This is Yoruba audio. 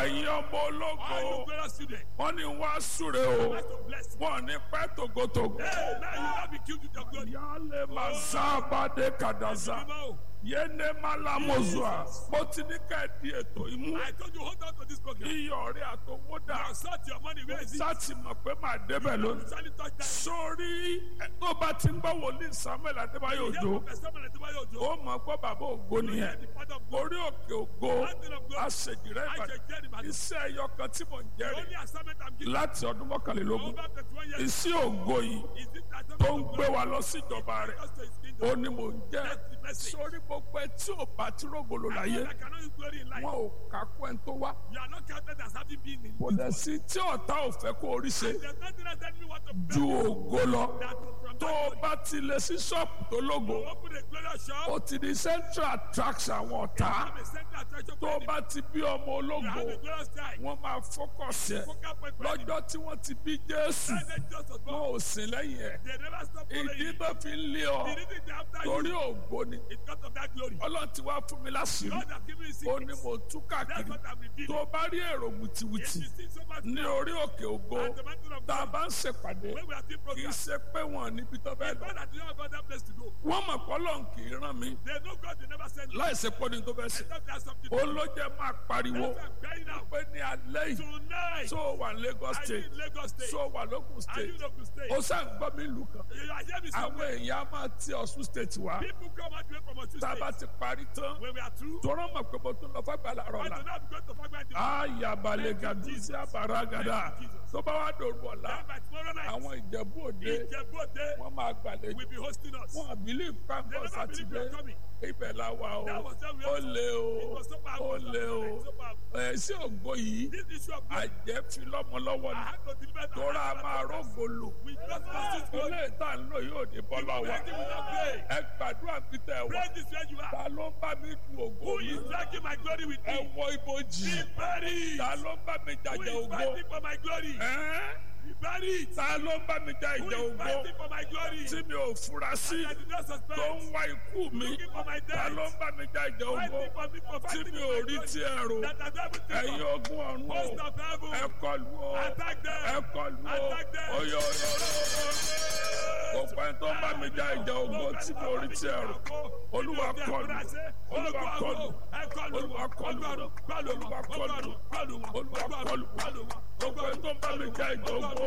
ẹ̀yin ọmọ All you ológo glorious children. wọ́n ní wọ́n á súre o That's to bless you. wọ́n ní pẹ́ tògótògó. Hey, now you will not be killed with your glory. yálé máa sábàdé kàdásá Remember, yéné málámọ́sùà mo ti ní ká ẹ di ètò imú I told you hold on to this program. iyọ̀ rẹ̀ àtọwọ́dà Now sort your money. Where is it? sátì mọ̀ pé màá débẹ̀ lónìí. Shall you touch that? sórí ẹ, tó bá ti ń gbọ́ wòlíì samuel adébáyò Hear òjò from Pastor Samuel Adebayo Ojo. ó mọ̀ gbọ́ bàbá ògo Hear nìyẹn the father of God. orí òkè ògo Mountain of glory. àṣejìrẹ́ I ìbàdàn shall get him. iṣẹ́ ẹyọ kan tí mò ń The jẹ́rìí only assignment I'm giving láti ọdún mọ́kànlélógún over 21 years iṣẹ́ ògo yìí is it that tó ń gbé wa lọ síjọba rẹ̀ us to his kingdom. ó ní mò ń jẹ́ That's the message. sórí gbogbo ẹ tí ò bá tí rògbòlò láyé I cannot use glory in life. wọn ò kákó ẹni tó wá You are not counted as having been in kò this dẹ̀ world. sí tí ọ̀tá ò fẹ́ kó orí ṣe There's nothing else that we want to ju ògo lọ that from tó that o bá ti lè sí ṣọ́ọ̀pù tó lógo to open a glorious shop. ó ti di central attraction àwọn ọ̀tá Have a central attraction tó for o enemy. bá ti bí ọmọ You ológo have a glorious time. wọ́n máa fọ́kọ̀sì ẹ̀ Focal point for enemy. lọ́jọ́ tí wọ́n ti bí jésù President just was born. wọn ò sìn lẹ́yìn ẹ̀ They never stop following ìdí you. tó fi ń lé ọ The reason they after torí you ògo ni is because of that glory. ọlọ́run ti wá fún mi láṣìírí God has given you ó ní secrets. mo tú That's káàkiri what I'm tó revealing. o bá rí èrò If wìtìwìtì you see so much ní orí òkè ògo at the mountain of tá a God, bá ń ṣèpàdé when we are doing kì í programs, ṣe pé wọn níbi tó bẹ́ẹ̀ lọ God has not got that place to go. wọ́n mọ̀ pé ọlọ́run kì í rán mi They know God, they never send you. láì ṣe pé ní tó fẹ́ ṣe Except there's something to ó do. ló jẹ́ máa pariwo That's why I'm crying out. pé ní alẹ́ yìí Tonight, tó o wà ní Lagos I state need Lagos State. tó o wà lókun I state need Ogun State. ó sàn gbọ́ mi ìlú kan You are hearing me àwọn somewhere. èèyàn á máa ti Ọ̀ṣun state wá People come out here from Osun tá a bá State. ti parí tán When we are through, tọ́rọ mọ̀ pé mo tún lọ fagbala I rọ̀ do la not go to Fagba District. ayabalẹ̀ gàdúsí àbáragàdà tó bá wà dòrò ọ̀la Then by tomorrow night, àwọn ìjẹ̀bú òde Ìjẹ̀bú-Òde wọ́n máa gbàlejò will be hosting us. wọn àbílí They pàǹkọ̀ never believe sátidé we are coming. ibẹ̀ la wà o That was how we ó also- lé It o was so ó powerful. lé o So powerful. ẹ̀ sí ògo yìí This issue of glory, àjẹ́ fi lọ́mọ lọ́wọ́ I ni had to deliver it. tóra máa rógo lò We just lost this glory. ilé ìta ń lò yóò ní bọ́lá wa Plenty will not pray. ẹ gbàdúrà bí tẹ ẹ wà Pray this where you are. ta ló ń bá mi du ògo Who mi is dragging my glory with ẹ me? wọ ibojì Be buried. ta ló ń bá mi Who jàjà is ògo fighting for my glory? ẹ́ Be buried. ta ló ń bá mi jà Who ìjà is ògo fighting for my glory? tí mi ò fura sí I did not tó suspect. ń wá ikú mi Looking for my ta ló death. ń bá mi jà ìjà ògo Fighting for me for tí fighting mi for ò my rí glory. tí ẹ rò That I don't even think ẹ̀yin of. ogun ọ̀run o Host of ẹ heaven. kọlù o Attack ẹ them. kọlù o Attack them. oyè oyè gbogbo ẹni tó ń bá mi jà ìjà ògo tí mi ò rí tí ẹ rò olúwa kọlù olúwa kọlù olúwa kọlù olúwa kọlù olúwa kọlù gbogbo ẹni tó ń bá mi jà ìjà ògo.